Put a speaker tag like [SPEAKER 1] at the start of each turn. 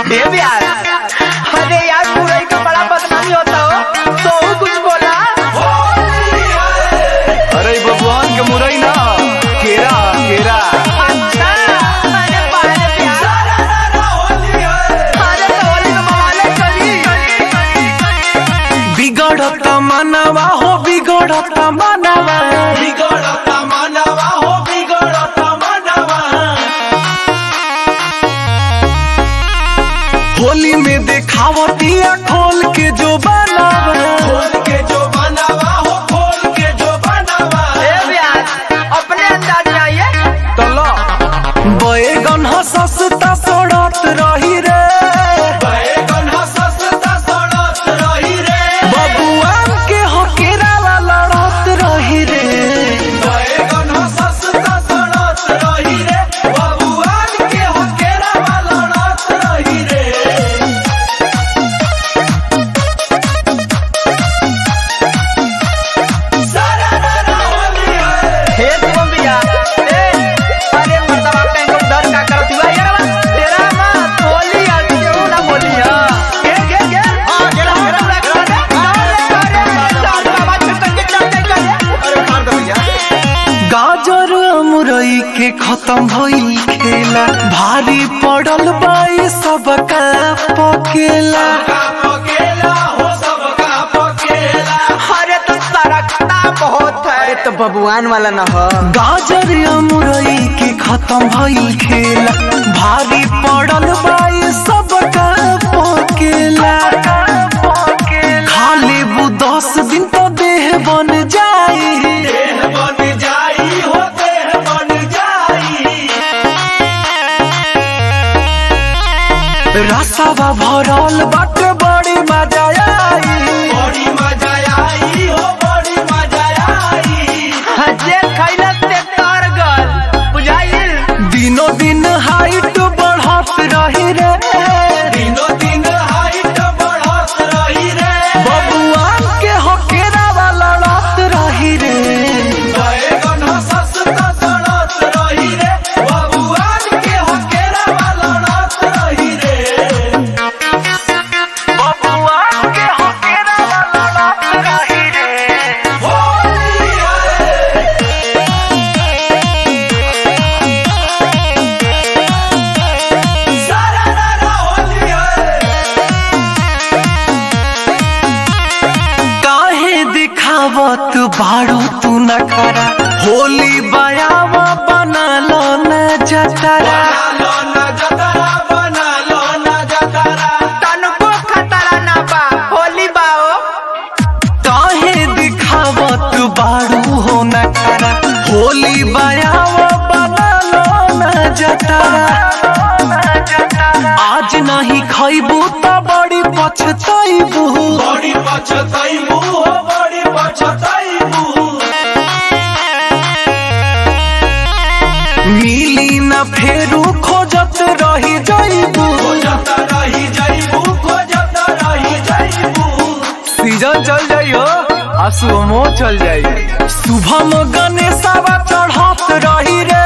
[SPEAKER 1] ए बिहार अरे यार मुरई का बड़ा बदनामी होता हो तो वो कुछ बोला
[SPEAKER 2] अरे ई भगवान के मुरई ना केरा केरा
[SPEAKER 1] अच्छा अरे बाहर बिहार अरे तो होली में मवाले चली
[SPEAKER 2] बिगड़त मनवा हो बिगड़त मनवा
[SPEAKER 3] बिगड़ता मानवा हो बिगड़ता मानवा
[SPEAKER 2] होली में देखावतिया खोल के जो बनावा
[SPEAKER 3] खोल के जो बनावा हो खोल के जो बनावा
[SPEAKER 1] ए बिहार अपने अंदाज में आइए
[SPEAKER 2] तला बैगन ह सस्ता सड़त रही रे
[SPEAKER 3] बैगन ह सस्ता सड़त रही रे
[SPEAKER 2] बबुआन के हो केराला लड़त रही रे
[SPEAKER 3] बैगन ह सस्ता सड़त रही रे बबुआन के हकेरा लड़त रही रे सारा रारा होली है
[SPEAKER 1] हे तुम भैया ए अरे मर्दवा कहीं को डर का करत हुआ यार बस तेरा मां होली आ क्यों ना बोली हां गे गे गे हां गेला गेला पूरा कर दे अरे चाल बाबा छटक के चल चल कर अरे मार दो भैया
[SPEAKER 2] गाजर मुरई के खत्म भइल खेला भारी पड़ल बाई सबका पकेला
[SPEAKER 3] का पकेला हो सबका पकेला
[SPEAKER 1] अरे तो सरकता बहुत है अरे तो बबुआन वाला ना हो
[SPEAKER 2] गाजर मुरई के खत्म भइल खेला भारी पड़ल बाई सबका पकेला खाली बु दस दिन तो देह बन जाई
[SPEAKER 3] देह बन जाई हो देह बन जाई
[SPEAKER 2] रसवा भरल बाटे बड़ी मजा आई
[SPEAKER 3] बड़ी मजा आई हो बड़ी मजा आई
[SPEAKER 1] जे खैला से तर गल बुझाइल
[SPEAKER 2] दिनों दिन हाइट बढ़त रही रे
[SPEAKER 3] दिनों दिन हाइट बढ़त रही रे
[SPEAKER 2] बबुआन के होकेरा वाला लड़त रही रे
[SPEAKER 3] बैगन ह सस्ता सड़त रही रे बबुआन के हकेरा लड़त रही रे
[SPEAKER 2] बबुआन के होकेरा वाला लड़त रही रे
[SPEAKER 3] होली है सारा रारा होली है
[SPEAKER 2] काहे दिखावत बाड़ू तू नखरा होली बयावा बना लो न जतरा
[SPEAKER 3] बना लो ना जतरा बना लो ना जतरा
[SPEAKER 1] तनको खतरा ना बा होली बाओ
[SPEAKER 2] काहे दिखावत बाड़ू हो नखरा होली बयावा बना लो न जतरा आज नहीं खैबू तो बड़ी पछतैबू
[SPEAKER 3] बड़ी पछताइबू हो बड़ी पछताइबू
[SPEAKER 2] मिली न फेरू खोजत रही जैबू
[SPEAKER 3] खोजत रही जाइबू खोजत रही जाइबू
[SPEAKER 2] सीजन चल जाइयो आ सुमो चल जाई शुभम गणेशवा चढ़त रही रे